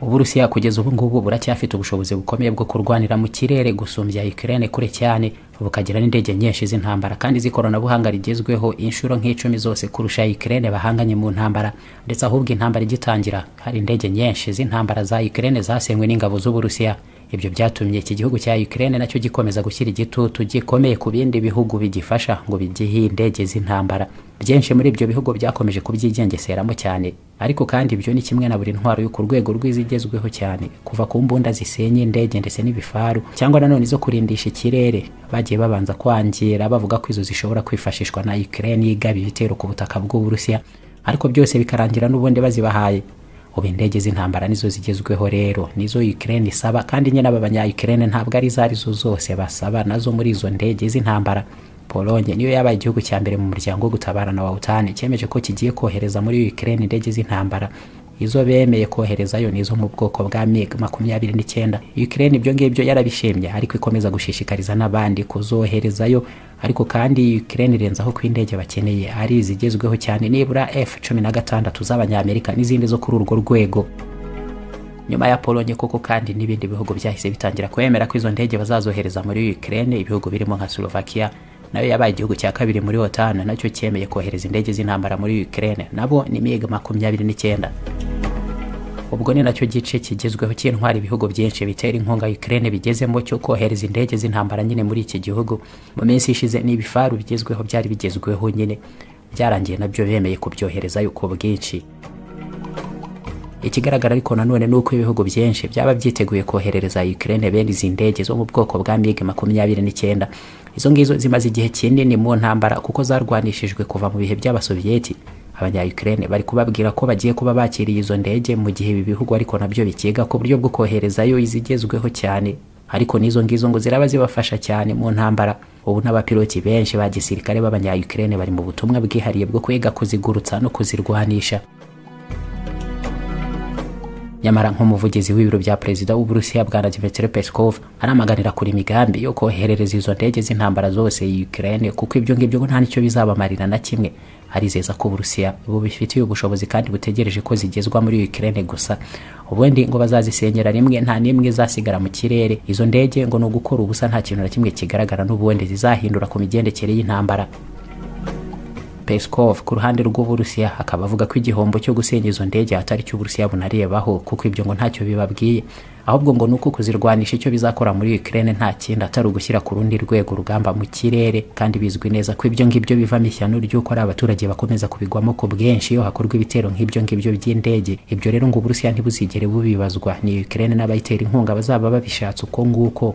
uburusiya kugeza ubu ngubu buracyafite ubushobozi bukomeye bwo kurwanira mu kirere gusumbya ukraine kure cyane bukagira n'indege nyinshi z'intambara kandi z'ikoranabuhanga rigezweho inshuro nk'icumi zose kurusha ukraine bahanganye mu ntambara ndetse ahubwo intambara igitangira hari indege nyinshi z'intambara za ukraine zasenywe n'ingabo z'uburusiya ibyo byatumye iki gihugu cya ukraine nacyo gikomeza gushyira igitutu gikomeye ku bindi bihugu bigifasha ngo bigihe indege z'intambara byinshi muri ibyo bihugu byakomeje kubyigengeseramo cyane ariko kandi ibyo ni kimwe na buri ntwaro yo ku rwego rw'izigezweho cyane kuva ku mbunda zisenya indege ndetse n'ibifaru cyangwa nanone zo kurindisha ikirere bagiye babanza kwangira bavuga ko izo zishobora kwifashishwa na ukraine yigaba ibitero ku butaka bw'uburusiya ariko byose bikarangira n'ubundi bazibahaye ubu indege z'intambara nizo zigezweho rero nizo Ukraine isaba kandi nyine aba banya Ukraine ntabwo ari izo arizo zose basaba nazo muri izo ndege z'intambara Polonye niyo yabaye igihugu cya mbere mu muryango wo gutabarana wa OTAN cyemeje ko kigiye kohereza muri Ukraine indege z'intambara izo bemeye koherezayo nizo mu bwoko bwa MiG makumyabiri n'icyenda Ukraine ibyo ngibyo yarabishimye ariko ikomeza gushishikariza n'abandi kuzoherezayo ariko kandi Ukraine irenzaho ko indege bakeneye ari izigezweho cyane nibura F16 z'abanyamerika n'izindi zo kuri urwo rwego nyuma ya Polonye koko kandi n'ibindi bihugu byahise bitangira kwemera ko izo ndege bazazohereza muri Ukraine ibihugu birimo nka Slovakia nayo yabaye igihugu cya kabiri muri OTAN nacyo cyemeye kohereza indege z'intambara muri Ukraine nabo ni MiG makumyabiri n'icyenda ubwo ni nacyo gice kigezweho cy'intwara ibihugu byinshi bitera inkunga Ukraine bigezemo cyo kohereza indege z'intambara nyine muri iki gihugu mu minsi ishize n'ibifaru bigezweho byari bigezweho nyine byarangiye nabyo bemeye kubyoherezayo ku bwinshi ikigaragara ariko nanone ni uko ibihugu byinshi byaba byiteguye koherereza Ukraine bene izi ndege zo mu bwoko bwa MiG makumyabiri n'icyenda izo ngizo zimaze igihe kinini mu ntambara kuko zarwanishijwe kuva mu bihe by'abasoviyeti abanya Ukraine bari kubabwira ko bagiye kuba bakiriye izo ndege mu gihe ibi bihugu ariko nabyo bikiga ku buryo bwo koherezayo izigezweho cyane ariko n'izo ngizo ngo ziraba zibafasha cyane mu ntambara ubu n'abapiloti benshi ba gisirikare b'abanya Ukraine bari mu butumwa bwihariye bwo kwiga kuzigurutsa no kuzirwanisha nyamara nk'umuvugizi w'ibiro bya perezida w'uburusiya bwa Vladimir Peskov aramaganira kuri imigambi yo koherereza izo ndege z'intambara zose Ukraine kuko ibyo ngibyo nta nicyo bizabamarira na kimwe arizeza ko uburusiya bubifitiye ubushobozi kandi butegereje ko zigezwa muri Ukraine gusa ubundi ngo bazazisenyera rimwe nta n'imwe izasigara mu kirere izo ndege ngo ni ugukora ubusa nta kintu na kimwe kigaragara n'ubundi zizahindura ku migendekere y'intambara Peskov ku ruhande rw'Uburusiya akaba avuga ko igihombo cyo gusenya izo ndege atari cyo Uburusiya bunarebaho kuko ibyo ngo ntacyo bibabwiye ahubwo ngo nuko kuzirwanisha icyo bizakora muri Ukraine nta kindi atari ugushyira ku rundi rwego rugamba mu kirere kandi bizwi neza ko ibyo ngibyo bivamo ishyano ry'uko ari abaturage bakomeza kubigwamo ku bwinshi iyo hakorwa ibitero nk'ibyo ngibyo by'indege ibyo rero ngo Uburusiya ntibuzigere bubibazwa ni Ukraine n'abayitera inkunga bazaba babishatse uko nguko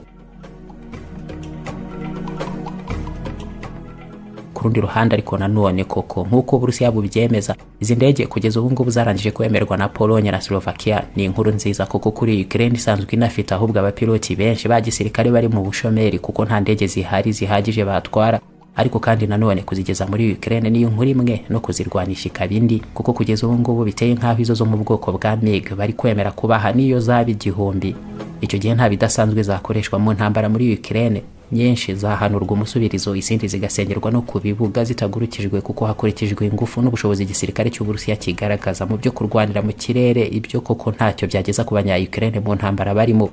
rundi ruhande ariko nanone koko nk'uko Uburusiya bubyemeza izi ndege kugeza ubu ngubu zarangije kwemerwa na Polonye na Slovakia ni inkuru nziza kuko kuri Ukraine isanzwe inafite ahubwo abapiloti benshi ba gisirikare bari mu bushomeri kuko nta ndege zihari zihagije batwara ariko kandi nanone kuzigeza muri Ukraine niyo nkuru imwe no kuzirwanisha ikaba indi kuko kugeza ubu ngubu biteye nk'aho izo zo mu bwoko bwa MiG bari kwemera kubaha niyo zaba igihumbi icyo gihe nta bidasanzwe zakoreshwa mu ntambara muri Ukraine nyinshi zahanurwa umusubirizo izindi zigasengerwa no ku bibuga zitagurukijwe kuko hakurikijwe ingufu n'ubushobozi igisirikare cy'uburusiya kigaragaza mu byo kurwanira mu kirere ibyo koko ntacyo byageza ku banya Ukraine mu ntambara barimo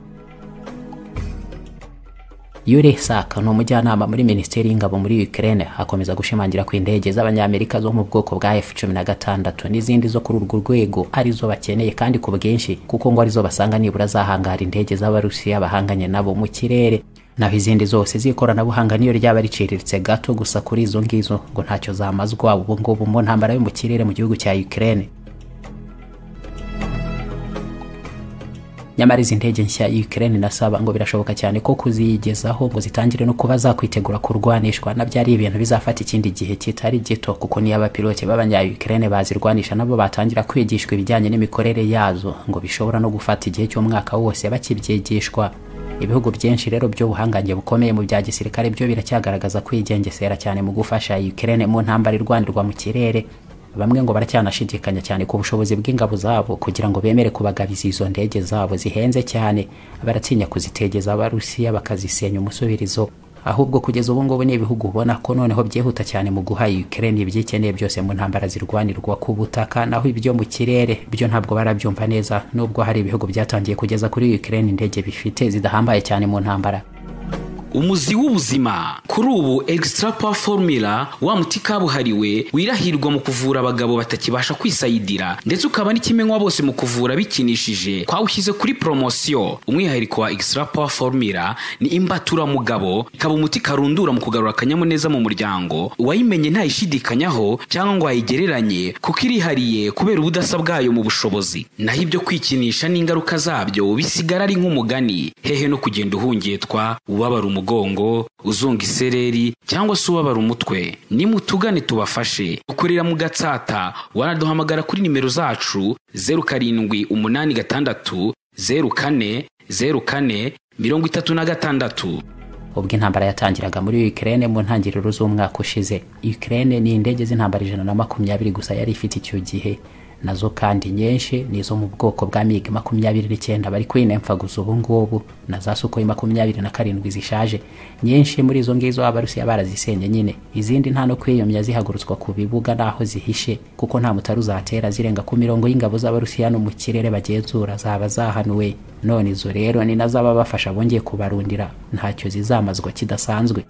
Yuri Saka ni umujyanama muri Minisiteri y'Ingabo muri Ukraine akomeza gushimangira ko indege z'abanyamerika zo mu bwoko bwa F-16 n'izindi zo kuri urwo rwego arizo bakeneye kandi ku bwinshi kuko ngo arizo basanga nibura zahangara indege z'Abarusiya bahanganye nabo mu kirere naho izindi zose z'ikoranabuhanga niyo ryaba riciriritse gato gusa kuri izo ngizo ngo ntacyo zamazwa ubu ngubu mu ntambara yo mu kirere mu gihugu cya Ukraine nyamara izi ndege nshya Ukraine nasaba ngo birashoboka cyane ko kuzigezaho ngo zitangire no kuba zakwitegura kurwanishwa nabyo ari ibintu bizafata ikindi gihe kitari gito kuko niyo abapilote b'abanya Ukraine bazirwanisha nabo batangira kwigishwa ibijyanye n'imikorere yazo ngo bishobora no gufata igihe cy'umwaka wose bakibyigishwa ibihugu byinshi rero by'ubuhangange bukomeye mu bya gisirikare byo biracyagaragaza kwigengesera cyane mu gufasha Ukraine mu ntambara irwanirwa mu kirere bamwe ngo baracyanashidikanya cyane ku bushobozi bw'ingabo zabo kugira ngo bemere kubagabiza izo ndege zabo zihenze cyane baratinya kuzitegeza abarusiya bakazisenya umusubirizo ahubwo kugeza ubu ngubu ni ibihugu ubona ko noneho byihuta cyane mu guha Ukraine ibyikeneye byose mu ntambara zirwanirwa ku butaka naho ibyo mu kirere byo ntabwo barabyumva neza nubwo hari ibihugu byatangiye kugeza kuri Ukraine indege bifite zidahambaye cyane mu ntambara umuzi w'ubuzima kuri ubu egisitara pawa formula wa muti kabuhariwe wirahirwa mu kuvura abagabo batakibasha kwisayidira ndetse ukaba n'ikimenywa bose mu kuvura bikinishije twawushyize kuri poromosiyo umwihariko wa egisitara pawa formula ni imbaturamugabo ikaba umuti karundura mu kugarura akanyamuneza mu muryango uwayimenye ntayishidikanyaho cyangwa ngo ayigereranye kuko irihariye kubera ubudasa bwayo mu bushobozi naho ibyo kwikinisha n'ingaruka zabyo bisigara ari nk'umugani hehe no kugenda uhungetwa ubabara umugabo umugongo uzunga isereri cyangwa se ubabara umutwe nimutugane tubafashe ukorera mu gatsata wanaduhamagara kuri nimero zacu zeru karindwi umunani gatandatu zeru kane zeru kane mirongo itatu na gatandatu ubwo intambara yatangiraga muri Ukraine mu ntangiriro z'umwaka ushize Ukraine ni indege z'intambara ijana na makumyabiri gusa yari ifite icyo gihe nazo kandi nyinshi nizo mu bwoko bwa mig makumyabiri n'icyenda bari kwinemfaguza ubu ngubu na za sukoyi makumyabiri na karindwi zishaje nyinshi muri izo ngizo abarusiya barazisenye nyine izindi nta no kwiyomya zihagurutswa ku bibuga n'aho zihishe kuko nta mutari uzatera zirenga ku mirongo y'ingabo z'abarusiya no mu kirere bagenzura zaba zahanuwe none izo rero ni nazo ababafasha bongeye kubarundira ntacyo zizamazwa kidasanzwe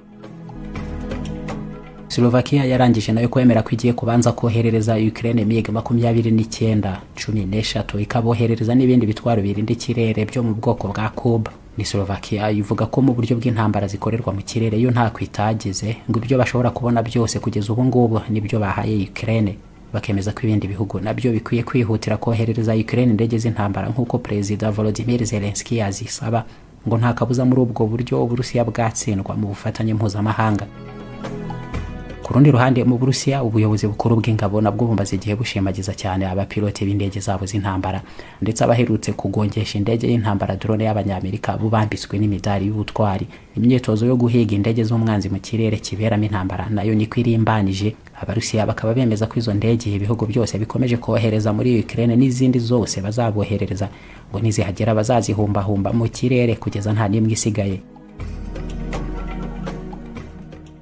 Slovakia yarangije nayo kwemera ko igiye kubanza koherereza Ukraine MiG makumyabiri n'icyenda cumi n'eshatu ikaboherereza n'ibindi bitwaro birinda ikirere byo mu bwoko bwa Kuba ni Slovakia ivuga ko mu buryo bw'intambara zikorerwa mu kirere yo nta kwitagize ngo ibyo bashobora kubona byose kugeza ubu ngubu nibyo bahaye Ukraine bakemeza ko ibindi bihugu nabyo bikwiye kwihutira koherereza Ukraine indege z'intambara nk'uko Perezida Volodymyr Zelensky yazisaba ngo nta kabuza muri ubwo buryo Uburusiya bwatsindwa mu bufatanye mpuzamahanga ku rundi ruhande mu burusiya ubuyobozi bukuru bw'ingabo nabwo bumaze igihe bushimagiza cyane abapilote b'indege zabo z'intambara ndetse abaherutse kugongesha indege y'intambara drone y'abanyamerika bubambitswe n'imidari y'ubutwari imyitozo yo guhiga indege z'umwanzi mu kirere kiberamo intambara nayo niko irimbanije abarusiya bakaba bemeza ko izo ndege ibihugu byose bikomeje kohereza muri Ukraine n'izindi zose bazaboherereza ngo nizihagera bazazihumbahumba mu kirere kugeza nta n'imwe isigaye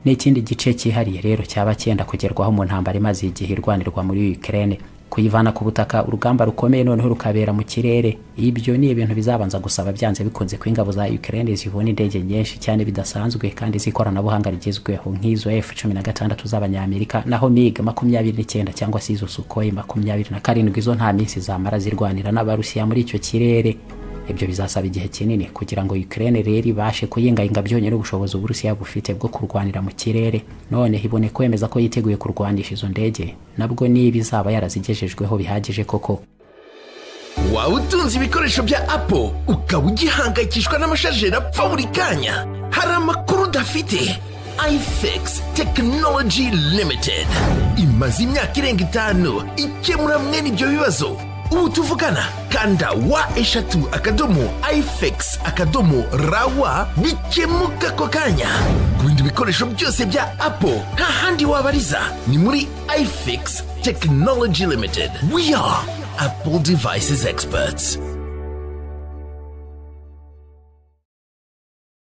n'ikindi gice cyihariye rero cyaba cyenda kugerwaho mu ntambara imaze igihe irwanirwa muri Ukraine kuyivana ku butaka urugamba rukomeye noneho rukabera mu kirere ibyo ni ibintu bizabanza gusaba byanze bikunze ko ingabo za Ukraine zibona indege nyinshi cyane bidasanzwe kandi z'ikoranabuhanga rigezweho nk'izo F16 z'abanyamerika naho MiG 29 cyangwa se izo Sukhoi 27 izo nta minsi zamara zirwanira n'abarusiya muri icyo kirere ibyo bizasaba igihe kinini kugira ngo Ukraine rero ibashe kuyingayinga byonyine ubushobozi Uburusiya bufite bwo kurwanira mu kirere none ibone kwemeza ko yiteguye kurwanisha izo ndege nabwo niba izaba yarazigejejweho bihagije koko waba utunze ibikoresho bya apo ukaba ugihangayikishwa n'amashajeri apfa buri kanya hari amakuru udafite ifx tekinoloji limitedi imaze imyaka irenga itanu ikemura mwene ibyo bibazo ubu tuvugana kanda wa eshatu akadomo ifx akadomo rawa bikemuka ako kanya ku bindi bikoresho byose bya apo nta handi wabariza ni muri ifx tekinoloji limitedi we are apple devices experts